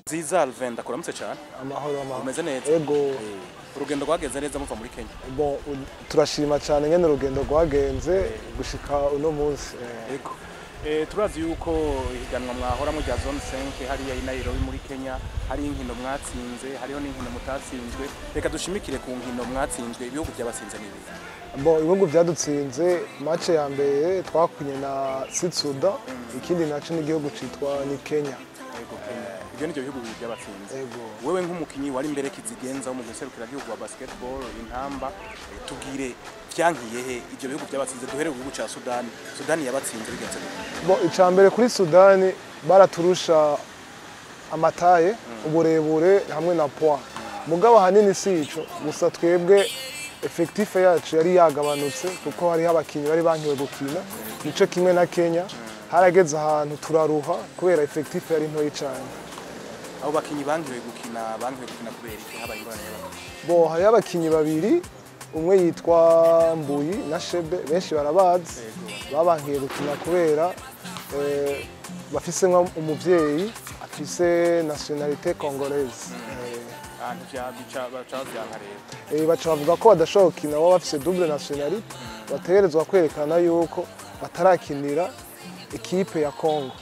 nziza Alvin ndakuramutse cyane amahoro amahoro umeze neza ego urugendo rwagenze neza muva muri Kenya bon u- turashima cyane nyene urugendo rwagenze gushika uno munsi eh, ego Eh, turazi yuko ihiganwa mwahora mu rya zone 5 hariya i Nairobi muri Kenya hari inkino mwatsinze hariho n'inkino mutatsinzwe reka dushimikire ku nkino mwatsinzwe ibihugu byabatsinze n'ibihe bon ibihugu vyadutsinze match ya mbere twakunye na Sitsuda ikindi naco n'igihugu citwa ni Kenya ego Kenya ibyo nivyo bihugu bibiri byabatsinze ego wewe nk'umukinyi wari imbere kizigenza wo mu guserukira gihugu wa basketball intamba eh, tubwire vyankiye he ibyo bihugu byabatsinze duhere ku gihugu ca Sudani Sudani yabatsinze bigenze gute bon ica mbere kuri Sudani baraturusha amataye uburebure hamwe na poids mugabo ahanini si ico gusa twebwe effectif yacu yari yagabanutse kuko hariho abakinyi bari bankiwe gukina nico kimwe na Kenya harageze ahantu turaruha kubera effectif yari ntoyi cane abo bakinyi bankiwe gukina bankiwe gukina kubera iki habaye ingorane y'abakinyi bo hariho abakinyi babiri umwe yitwa Mbuyi na Shebe benshi barabazi babankiye gukina kubera eh, bafisemwo umuvyeyi afise nationalité congolaise Eh, ahantu vya bica baca bavyanka rero eh, baca bavuga ko badashobora gukina baba bafise double nationalité bategerezwa kwerekana yuko batarakinira ekipe ya Congo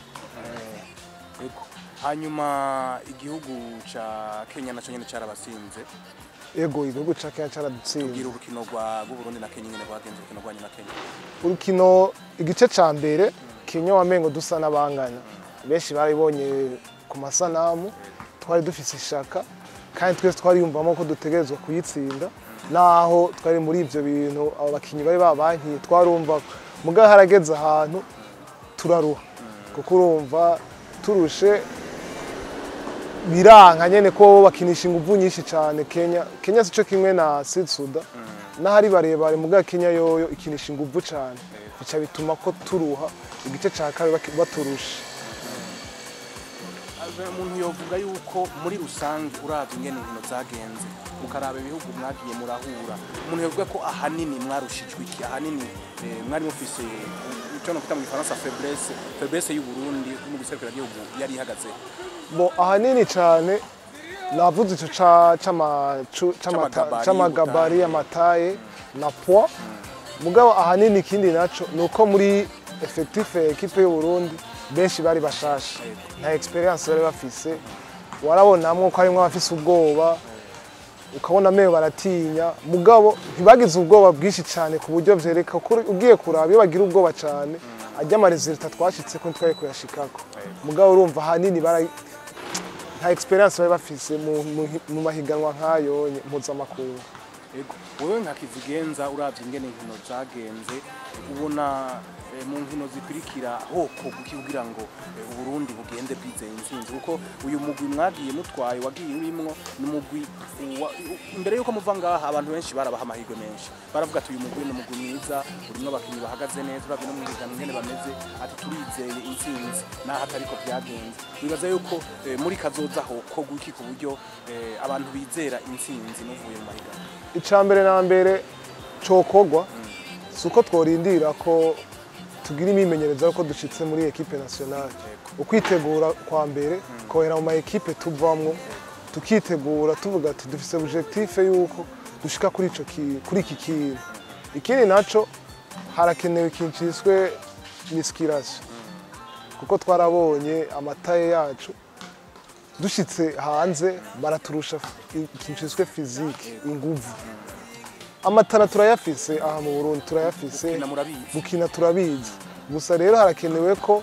Ego. hanyuma igihugu ca Kenya naco nyene carabasinze ego igihugu ca Kenya caradutsinze tubwira urukino rwa rw'Uburundi na Kenya nyene rwagenze urukino rwanyu na Kenya urukino igice ca mbere Kenya wamengo dusa n'abangana benshi baribonye ku masanamu twari dufise ishaka kandi twese twariyumvamo ko dutegerezwa kuyitsinda naho twari muri ivyo bintu abo bakinyi bari babankiye twarumva mugabo harageze ahantu turaruha kuko urumva turushe biranka nyene ko bakinisha inguvu nyinshi cane Kenya Kenya sico kimwe na Sud Sudan n'ahari barebare mugabo Kenya yoyo ikinisha inguvu cane bica bituma ko turuha igice ca kabiri baki- baturusha Ave- umuntu yovuga yuko muri rusange uravye ingene inkino zagenze mukaraba ibihugu mwagiye murahura umuntu yovuga ko ahanini mwarushijwe iki ahanini eh, mwari mufise ico no kwita mu gifaransa faiblesse faiblesse y'u Burundi mu guserukira gihugu yari ihagaze bo ahanini cane navuze ico ca- c'ama- cu- c'amata- C'amagabari, c'amagabari amataye na poids mugabo ahanini ikindi naco ni uko muri effectif ya ekipe y'u Burundi benshi bari bashasha nta experience bari bafise warabonamwo ko harimwo abafise ubwoba ukabona mewe baratinya mugabo ntibagize ubwoba bwinshi cyane ku buryo vyereka ko ugiye kuraba iyo bagira ubwoba cyane ajya amaresultat twashitse ko ntitwari kuyashikako mugabo urumva ahanini bara nta experience bari bafise mu- mu- mu mahiganwa nk'ayo nye- mpuzamakungu Ego. Wewe nka kizigenza uravye ingene inkino zagenze ubona eh, mu nkino zikurikira hoko kuki kugira ngo eh, Uburundi bugende bwizeye intsinzi kuko uyu mugwi mwagiye mutwaye wagiye urimwo ni umugwi wa- u- imbere yuko muva ngaha abantu benshi barabaha amahirwe menshi baravuga ati uyu mugwi ni umugwi mwiza urimwo abakinyi bahagaze neza uravye no mu higanwa ingene bameze ati turizeye intsinzi naho atariko vyagenze wibaza yuko eh, muri kazoza hoko guki ku buryo eh, abantu bizera intsinzi n'uvuye mu mahiganwa icya mbere na mbere cokogwa si uko tworindira ko tugira imyimenyerezo yuko dushitse muri ekipe nationale ukwitegura kwa mbere kohera mu ma ekipe tuvamwo tukitegura tuvuga ati dufise objectif yuko dushika kuri ico ki- kuri iki kintu ikindi naco harakenewe ikintu ciswe miskirasi kuko twarabonye amataye yacu dushitse hanze baraturusha ikintu ciswe fizike inguvu amatara turayafise aha mu burundi turayafise Gukina murabizi. gukina turabizi gusa rero harakenewe ko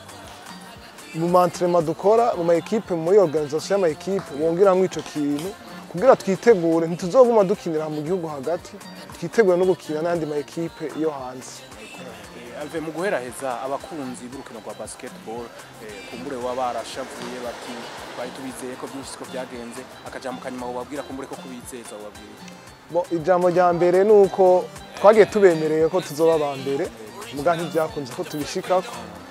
mu mantrema dukora mu maekipe muri organisation y'amaekipe bongeramwo ico kintu kugira twitegure ntituzoguma dukinira mu gihugu hagati twitegure no gukina n'andi maekipe yo hanze Alve mu guheraheza abakunzi b'urukino rwa basketball eh, kumbure baba barashavuye bati bari tubizeye ko byinshi siko byagenze akajambo kanyuma wababwira kumbure ko kubizeza wababwira Bo, ijambo rya mbere ni uko twagiye tubemereye ko tuzoba aba mbere muga ntibyakunze ko tubishikako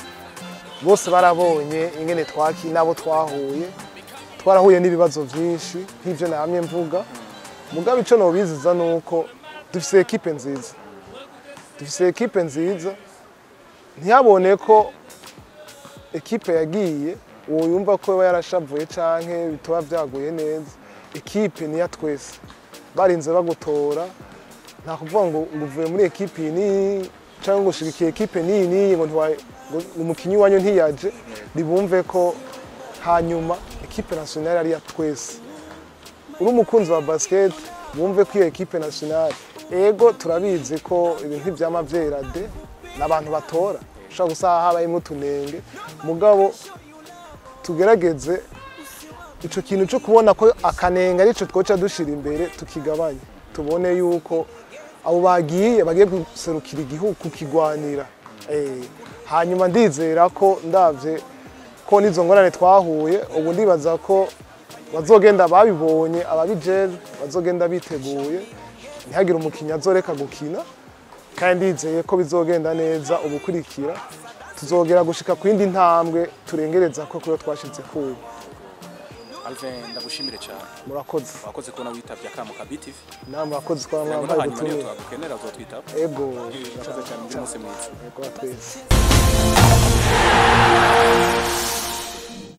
bose barabonye ingene twaki n'abo twahuye twarahuye n'ibibazo byinshi nk'ibyo namye mvuga mugabo icyo nobiziza ni uko dufise ekipe nziza dufise ekipe nziza ntiyabone ko ekipe yagiye uwo yumva ko yaba yarashavuye canke bitoba vyaguye neza ekipe niya twese barinze bagutora nta kuvuga ngo ngo uvuye muri ekipe iyi n'iyi cyangwa ngo ushigikiye ekipe n'iyi n'iyi ngo ntiwa- ngo umukinnyi wanyu ntiyaje ribumve ko hanyuma ekipe nationale ari iya twese uri umukunzi wa basket bumve ko iyo ekipe nationale ego turabizi ko ibintu ntibyama vyera de n'abantu batora ushobora gusanga habayemo utunenge mugabo tugerageze ico kintu cyo kubona ko akanenge arico twoca dushira imbere tukigabanya tubone yuko abo bagiye bagiye guserukira igihugu kukigwanira Eh, hanyuma ndizera ko ndavye ko n'izo ngorane twahuye ubu ndibaza ko bazogenda babibonye ababijejwe bazogenda biteguye ntihagire umukinnyi azoreka gukina kandi ndizeye ko bizogenda neza ubukurikira tuzogera gushika ku yindi ntambwe turengereza ko kuyo twashitse kubu Alvin ndagushimire cyane murakoze wakoze kubona witavye akamo ka BTV namwe murakoze kwa kugira ngo mwambaye hanyuma niyo ubutumire twagukenera uzotwitaba ego urakoze cyane umunsi mwiza ego twese